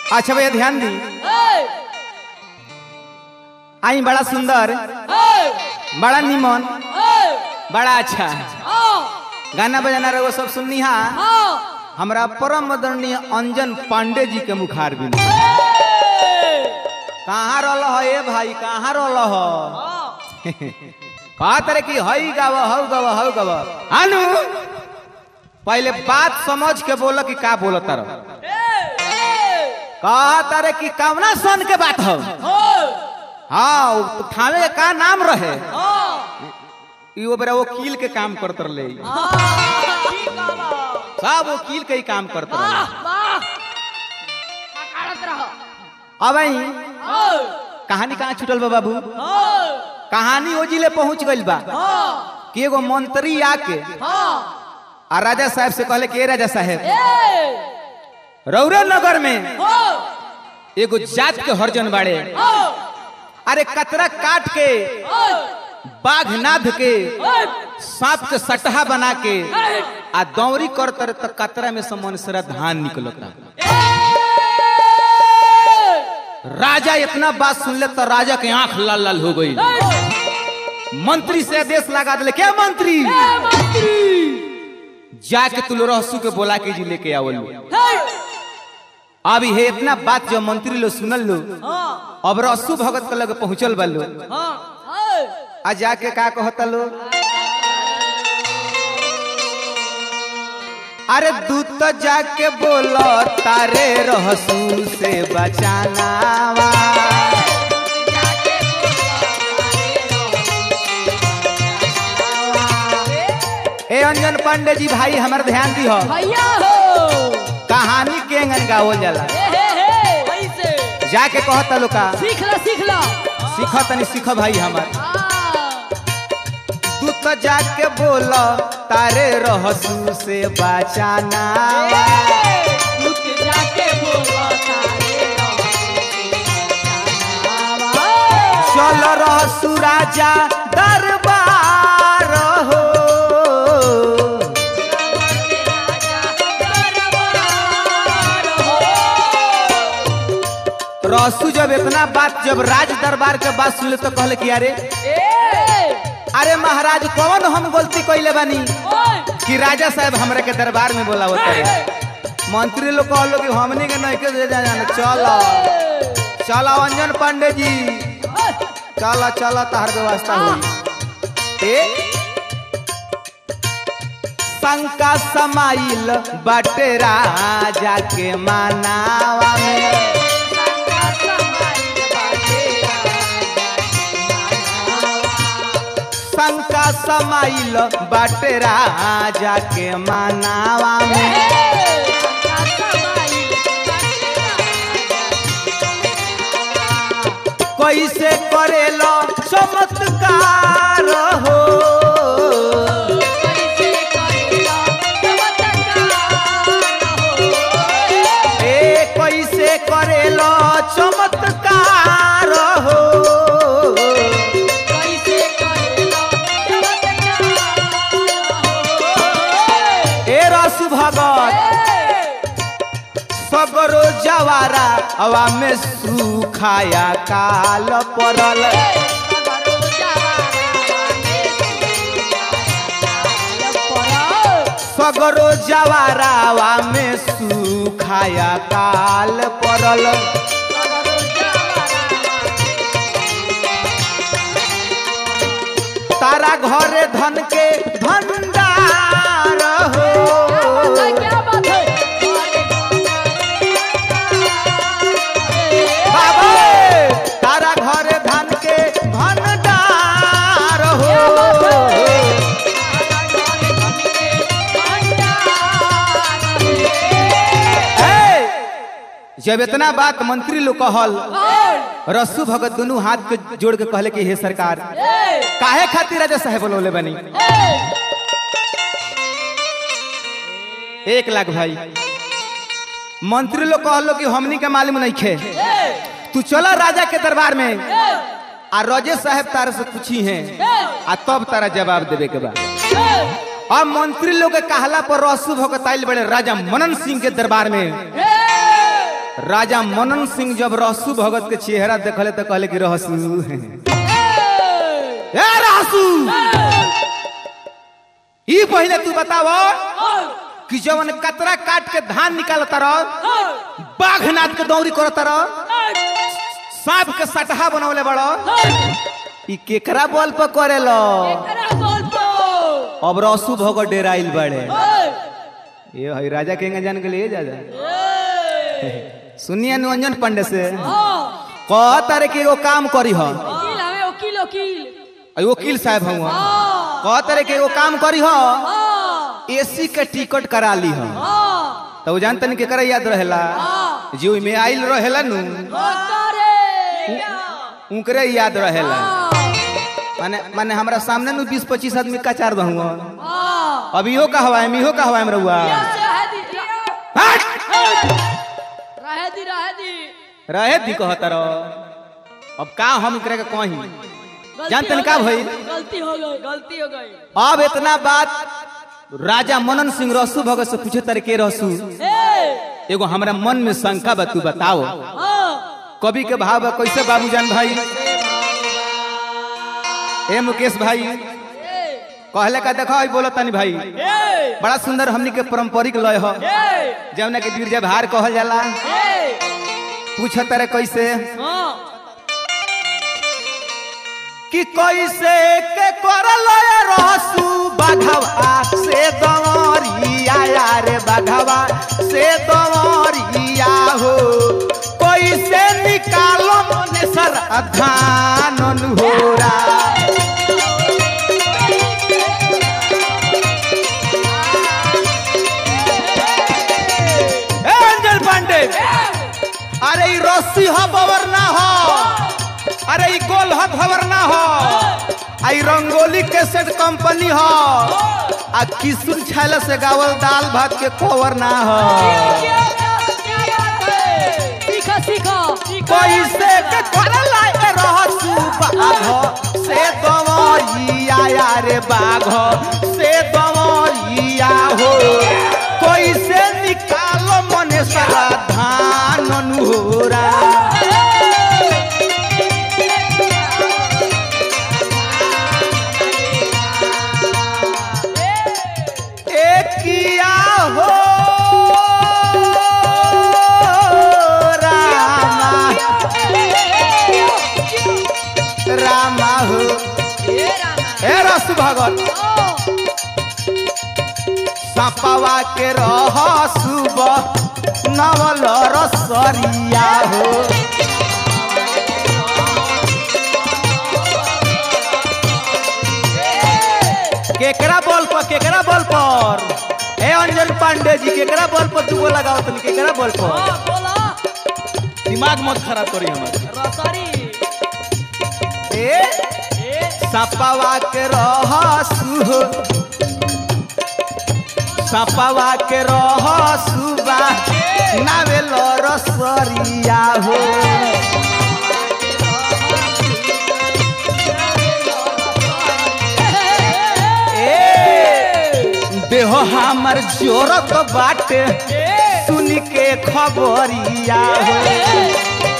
अच्छा भैया ध्यान दी आई बड़ा सुंदर बड़ा निमन बड़ा अच्छा गाना बजाना रहो सब सुननी हा हमरा परम आदरणीय अंजन पांडे जी के मुखार भी कहाँ रल ए भाई कहाँ रल कहा तरह की हई गाव हऊ गव हऊ गव अनु पहले बात समझ के बोल कि का बोल तर कहा तारे कि कवना सन के बात हो हाँ उ थाने के का नाम रहे ई वो बेरा वकील के काम करत रहे सब वकील के ही काम करत रहे अब आई कहानी कहाँ छूटल बा बाबू कहानी ओ जिले पहुंच गइल बा कि एगो मंत्री आके आ राजा साहब से कहले कि ए राजा साहब रौरा नगर में एगो जात के हरजन बाड़े अरे कतरा काट के बाघ नाध के सांप के सटहा बना के आ दौरी कर तर त कतरा में से मनसरा धान निकलता राजा इतना बात सुन ले तो राजा के आंख लाल लाल हो गई मंत्री से आदेश लगा दिले क्या मंत्री जाके तुल रहसू के बोला के जी लेके आवल अब ये इतना बात जो मंत्री लोग सुनल लो अब रसू भगत के लगे पहुंचल बा लो आ जाके का कहता लो अरे दूत तो जाके बोलो तारे रहसू से बचाना ए अंजन पांडे जी भाई हमार ध्यान दी हो भैया हो कहानी के अंगन गावल जाला ए हे हे ऐसे जाके कहता लो का सीख ला सीख ला सीख तनी सीख भाई हमार हाँ। तू तो जाके बोलो तारे रहसू से बचाना जाके बोला तारे चल रहसू राजा दरबार हो रहसू जब इतना बात जब राज दरबार के बात सुनले तो कहले कि अरे अरे महाराज कौन हम गलती कैले बानी कि राजा साहब हमरा के दरबार में बोलावत रहे मंत्री लोग कहलो कि हमनी के नहीं के दे जाना चलो चलो अंजन पांडे जी चलो चलो तहर व्यवस्था हुई ए शंका समाइल बाटे राजा के मानावा में शंका समाइल बाटे राजा के मानावा में कैसे करेलो चमत्कार हो ए कैसे करेलो चमत्कार हो ए रसु भगत सगरो जवारा हवा में सुखाया काल पड़ल सगरो जवारा हवा में सुखाया काल पड़ल तारा घरे धन के भंडार हो क्या बात है बाबा तारा घरे धन के भंडार हो ए, जब इतना बात मंत्री लोग कहल रसू भगत दोनों हाथ के जोड़ के कहले कि हे सरकार काहे खातिर राजा साहेब बोलौले बनी एक लाख भाई मंत्री लोग कहलो कि हमनी के मालूम नहीं खे तू चला राजा के दरबार में आ रजे साहब तारा से पूछी हैं आ तब तारा जवाब देवे के बाद अब मंत्री लोग के कहला पर रसू भगत आइल बड़े राजा मनन सिंह के दरबार में राजा मनन सिंह जब रहसु भगत के चेहरा देखले तो कहले कि रहसु ए रहसु ई पहले तू बताव कि जवन कतरा काट के धान निकालता रह बाघ नाद के दौरी करता रह सांप के सटहा बनवले बड़ो ई केकरा बल पर करेलो अब रसू भगत डेराइल बड़े ये हई राजा के जान के लिए जा जा सुनिए निरंजन पांडे से कह तारे के एगो काम करी ह वकील हवे वकील वकील अई वकील साहब हुआ कह तारे के एगो काम करी ह एसी के टिकट करा ली ह तो वो जानते नहीं केकरा याद रहेला जी में आइल रहेला नु उनकरे याद रहेला माने माने हमरा सामने नु 20 25 आदमी का चार बहुआ अब इहो कहवा है इहो कहवा है रहुआ हट! रहे दी रहे दी रहे दी कहता रहो अब का हम करे के कहीं गलती जानते हो नहीं का गई, भई गलती हो गई गलती हो गई अब इतना बात राजा मनन सिंह रसू भगत से पूछे तारे के रसू ए एगो हमरा मन में शंका बा तू बताओ हाँ कवि के भाव बा कैसे बाबूजान भाई ए मुकेश भाई ए कहले का देखो ई बोलो तनी भाई ए बड़ा सुंदर हमनी के पारंपरिक लय हो ए जौना के गिरजा भार कहल जाला ए पूछ तारे कैसे हाँ कि कैसे के करल रसू बाघवा से दवरिया यार बाघवा से दवरिया हो कैसे निकालो मने सर धान होरा ए अंजल पांडे अरे ई रस्सी हो बवर ना हो अरे ई गोल हो खबर ना हो आई रंगोली के सेट कंपनी हो आ किशुन छैला से गावल दाल भात के कवर ना हो सीखो सीखो कैसे के करल ए रहसु बाघ से दवरिया यारे बाघ से दवरिया हो कैसे निकालो मने सारा धान नुहरा एकिया हो रामा रामा हो ए रस भगत सपवा के रह सुब नवल रसरिया हो केकरा बॉल पर केकरा बॉल पर ए अंजन पांडे जी केकरा बॉल पर दुगो लगाओ तुम केकरा बॉल पर दिमाग मत खराब करी हमार ए सपवा के रह सुह सपवा के रह सुबा नावेल रसरिया हो ए देह हमर जोरत बाटे सुन के खबरिया हो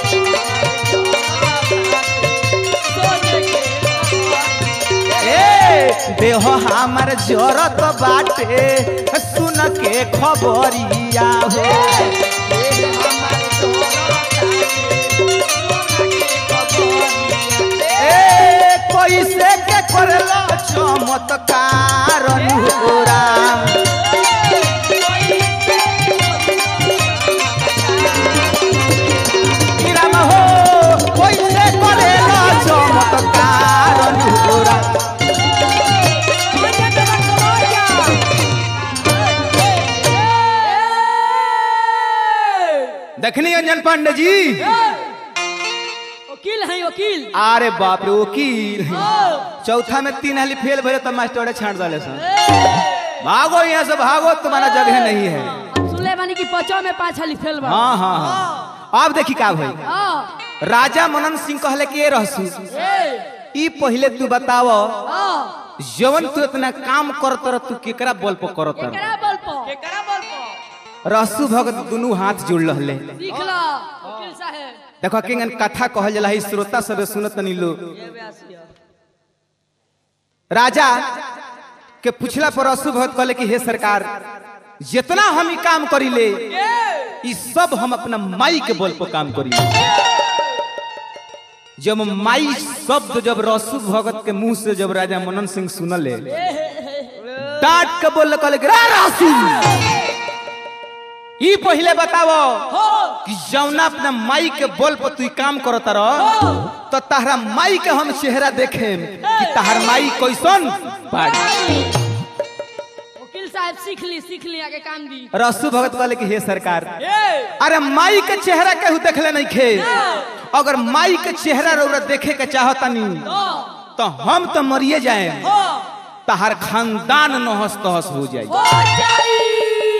ए देह हमर जोरत बाटे सुन के खबरिया हो ए कैसे के करला चमत्कार अनुरा राम हो कैसे करेला चमत्कार अनुरा देखनी अंजन पांडे जी वकील है वकील अरे बाप रे वकील ओ, चौथा में तीन हाली फेल भरे तो मास्टर छाट डाले सर भागो यहाँ से भागो तुम्हारा जगह नहीं है हम सुनले बानी कि पचो में पाँच हाली फेल बा हाँ हाँ हाँ अब देखी का भाई हाँ, राजा मनन सिंह कहले कि ये रहसू ए, ई पहले तू बताव हाँ, जवन तू इतना काम करत रह तू केकरा बल पर करत रह केकरा बल पर केकरा बल पर रसू भगत दुनू हाथ जुड़ रहले सीख लो वकील साहब देखो किंगन कथा कहल जला है श्रोता सब सुनत नहीं लोग राजा के पूछला पर रसू भगत कहले कि हे सरकार जितना हम ई काम करीले ई सब हम अपना माई के बल पर काम करीले जब माई शब्द जब रसू भगत के मुंह से जब राजा मनन सिंह सुनले डांट के बोल कहले कि, रा रसू ई पहले बतावो कि जौना अपना माई के बोल पर तू ई काम करत रह तो तहरा माई के हम चेहरा देखे कि तहर माई कैसन बाड़ी वकील साहब सीख ली सीख ली आगे काम दी रसू भगत कहले कि हे सरकार अरे माई के चेहरा केहू देखले नहीं खे अगर माई के चेहरा रौरा देखे के चाहतनी तो हम तो मरिए जाए तहर खानदान नहस तहस हो जाए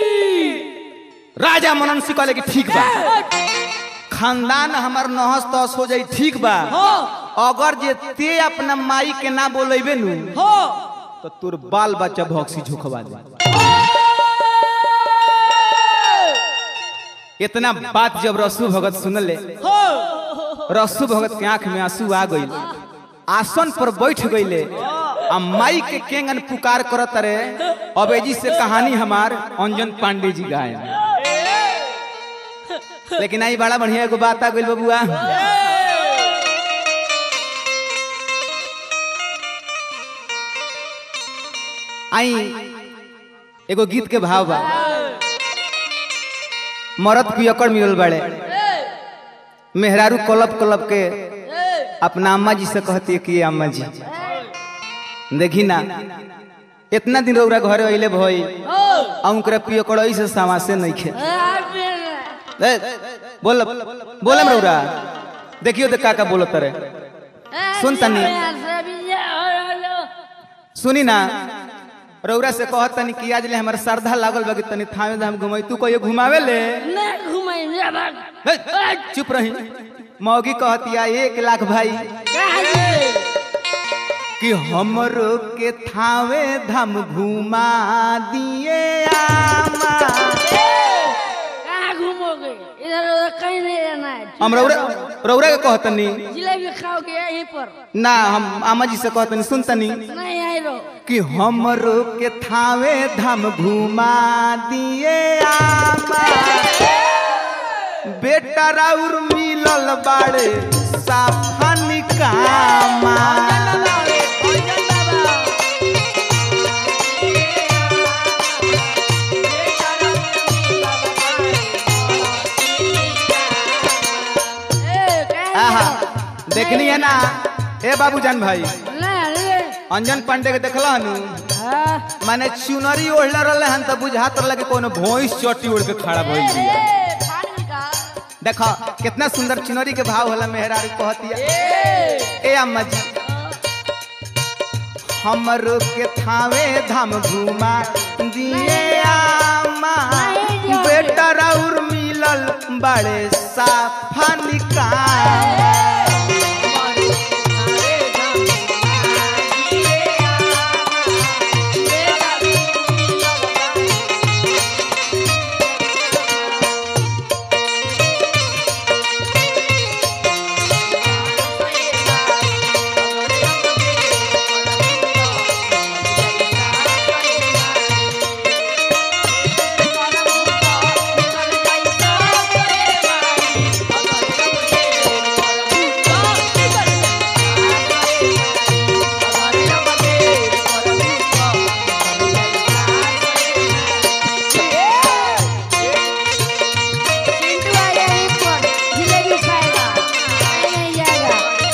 राजा मनन सिंह कहले कि ठीक बा खानदान हमार नहस तहस हो जाई ठीक बा अगर जे ते अपना माई के ना बोलेबे नु तो तोर बाल बच्चा भौक्सी झोंकवा दे इतना बात जब रसू भगत सुनले रसू भगत के आंख में आंसू आ गई आसन पर बैठ गईले आ माई के केंगन पुकार करत रे अबेजी से कहानी हमार अंजन पांडे जी गाए लेकिन आई बड़ा बढ़िया एगो बात आ गइल बबुआ आई एगो गीत के भाव बा मरद पियकड़ मिलल बाड़े मेहरारू कलब कलब के अपना अम्मा जी से कहती है कि ये अम्मा जी देखी ना इतना दिन रौरा घरे अइले भई आ उनकरा पियकड़ ऐसे समासे नहीं खे ए, बोल बोलम रौरा देखियो देख काका बोलत रे सुन तनी सुनी ना रौरा से कहत तनी कि आज ले हमर श्रद्धा लागल बा कि तनी थामे धाम घुमाई तू कहियो घुमावे ले हे, चुप रही मौगी कहतिया एक लाख भाई कि हमरो के थावे धाम घुमा दिए आमा कहाँ घूमोगे इधर उधर कहीं नहीं रहना है हम रौरा रौरा के कहतनी जिलेबी खाओगे यहीं पर ना हम आमा जी से कहतनी सुनतनी नहीं आई रहो कि हमरो के थावे धाम घुमा दिए आमा बेटा राउर मिलल बाड़े साफन कामा ए, कहाँ आहा जाओ? देखनी है ना ए बाबूजान भाई नहीं, नहीं। अंजन पांडे के देखला हनु हाँ। माने चुनरी ओढ़ले रहले हन त बुझात रहले कि कोनो भोइस चोटी ओढ़ के खड़ा भइल बिया ए, फाड़ का। देखो कितना सुंदर चुनरी के भाव होला मेहरारू कहतिया ए, ए अम्मा जी हमरो के थावे धाम घुमा दिए आमा बेटा राउर मिलल बड़े साफा निकाल चिंटू आ गया यहीं पर, जिलेबी खाएगा। कहीं नहीं जाएगा।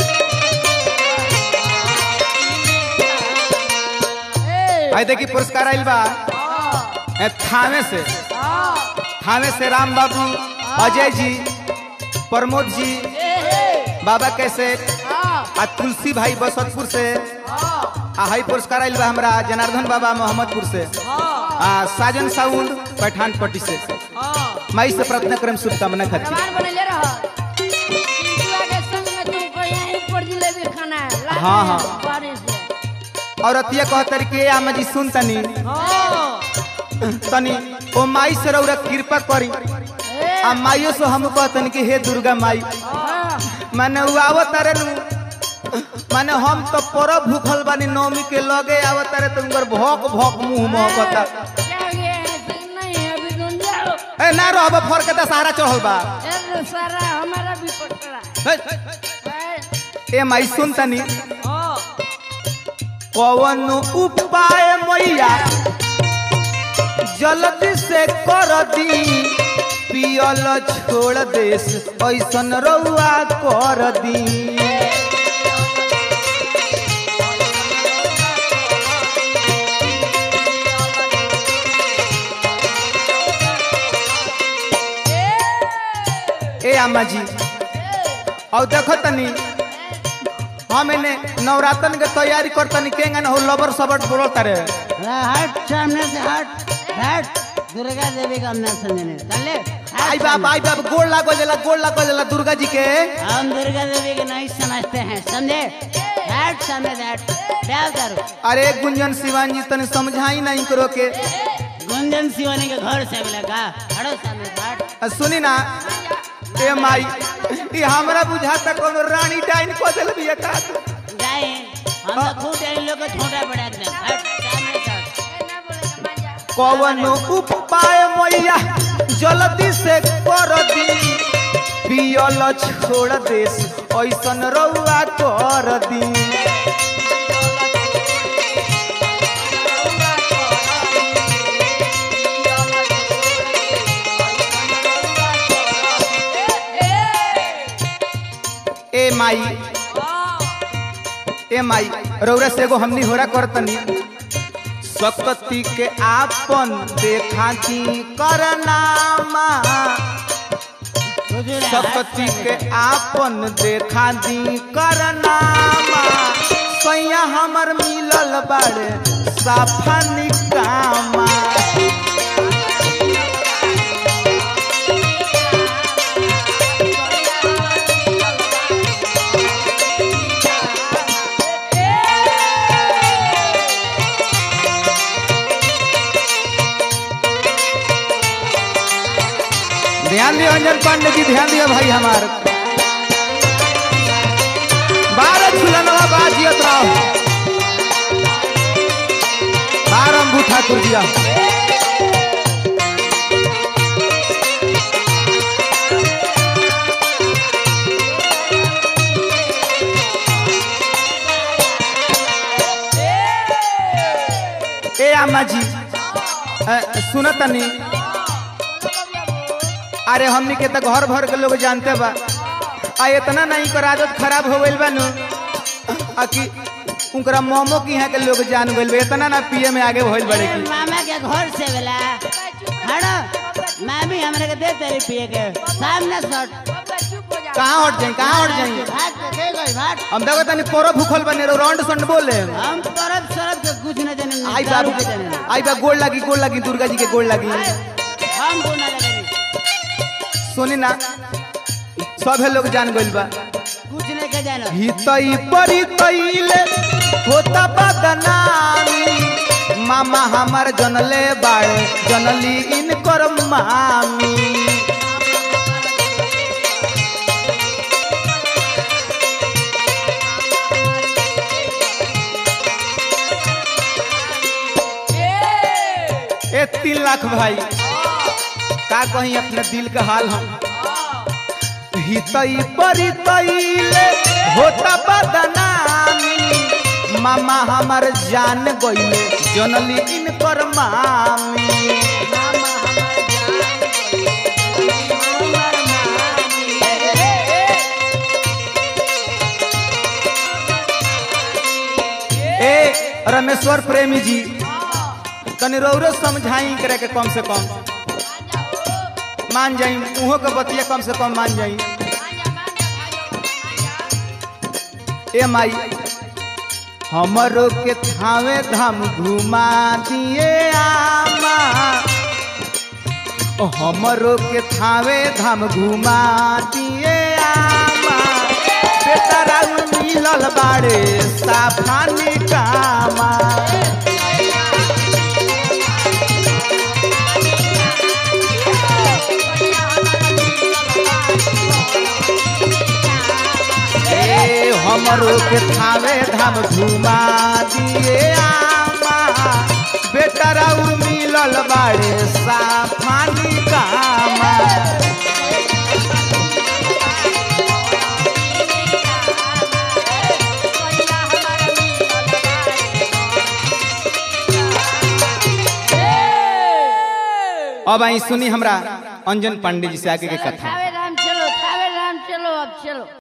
ए, आई देखी पुरस्कार आइल बा हाँ, ए, थाने से हाँ, थाने से राम बाबू अजय जी प्रमोद जी ए, ए, बाबा कैसे हाँ, आ तुलसी भाई बसतपुर से हाँ, आ हाई पुरस्कार आइल बा हमरा जनार्दन बाबा मोहम्मदपुर से हाँ, आ साजन साउंड पठान पट्टी से हाँ। माई से प्रार्थना करम शुभकामना खातिर भगवान बनेले रह। चिंटू आ के संग में तुमको यहीं पर जिलेबी खाना है। ला हाँ, दे हाँ। बारिश से। और अतिया कहतर के आमा जी सुन तनी हाँ, तनी ओ माई से रौरा कृपा करी ए, आ माइयो से हम कहतन कि हे दुर्गा माई हाँ, माने उ आवत तारे नु माने हम तो परब भूखल बानी नवमी के लगे आवत तारे तो उनकर भौक भौक मुंह महकता क्या ये ऐसे नहीं है अभी तुम जाओ ए ना रहब फर के दशहरा चढ़ल बा ए सारा हमारा भी पकड़ा हे, ए, ए माई सुन तनी हाँ, कवन उपाय मैया जल्दी से कर दी पियल छोड़ देस ऐसन रउआ कर दी ए अम्मा जी और देखो तनी हम इने नवरात्रन के तैयारी करतनी केंगन हो लबर सबट बोलो तारे हट सामने से हट हट दुर्गा देवी का नाम समझने चले आई बाप आई बाप गोड़ लागो जला गोड़ लागो जला दुर्गा जी के हम दुर्गा देवी को नहीं समझते हैं समझे हट सामने से हट क्या करो अरे गुंजन शिवान जी तने समझाई नहीं करो के गुंजन शिवानी के घर से मिला का हटो सामने से हट आ, सुनी ना ए माई ई हमरा बुझाता कोनो रानी डाइन को देल बिया का जाए हम तो खुद इन लोग को छोटा बड़ा एकदम हट सामने से हट ए, ना बोलेगा मांझा कवन उपाय मैया जल्दी से कर दी पियल छोड़ देस ऐसन रउआ कर दी ए माई ए माई रौरा से एगो हमनी होरा करतनी सकती के आपन देखा की करनामा हुजूर, हट सकती सामने के से। आपन देखा दी करनामा सैया हमर मिलल बाड़े साफा निकामा ध्यान दियो अंजन पांडे जी ध्यान दियो भाई हमार बारह झूलनवा बाजियत रहो बारह अंबू ठाकुर जी आओ। ए अम्मा जी अ, सुनत नहीं अरे हमनी के तो घर भर के लोग जानते बा आ इतना नहीं कर आदत खराब हो गइल बा नु आ कि उनकरा मोमो की यहाँ के लोग जान गइल बा इतना ना पिए में आगे भइल बड़े ए, की मामा के घर से मिला हटो मामी हमरे के दे तेरी पिए के सामने से हट कहाँ हट जाई कहाँ हट जाई भाग के दे गई भाग हम देखो तनी पोरो भूखल बने रहो राउंड संड बोले हम तरफ सरफ के कुछ न जाने आई दारू बाबू के जाने आई बा गोड़ लगी गोड़ लगी दुर्गा जी के गोड़ लगी हम गुना लगे सुनी ना सभे लोग जान गइल बा कुछ नहीं के जानो हितई परी तैले होता बदनामी मामा हमार जनले बाड़े जनली इनकर मामी ए तीन लाख भाई का कहीं अपने दिल का हाल हम हितई परी तैले होता बदनामी मामा हमार जान गइले जनली इनकर मामी ए रमेश्वर प्रेमी जी तनी रौरो समझाई करे के कम से कम मान जाई उहो के बतिया कम से कम मान जाई ए माई हमरो के थावे धाम घुमा दिए आमा ओ हमरो के थावे धाम घुमा दिए आमा बेटा राउ मिलल बाड़े साफानी कामा हमरो के थावे धाम घुमा दिए आमा बेटा राउर मिलल बाड़े साफानी कामा अब आई सुनी हमरा अंजन पांडे जी से आगे के कथा थावे राम चलो थावे राम चलो अब चलो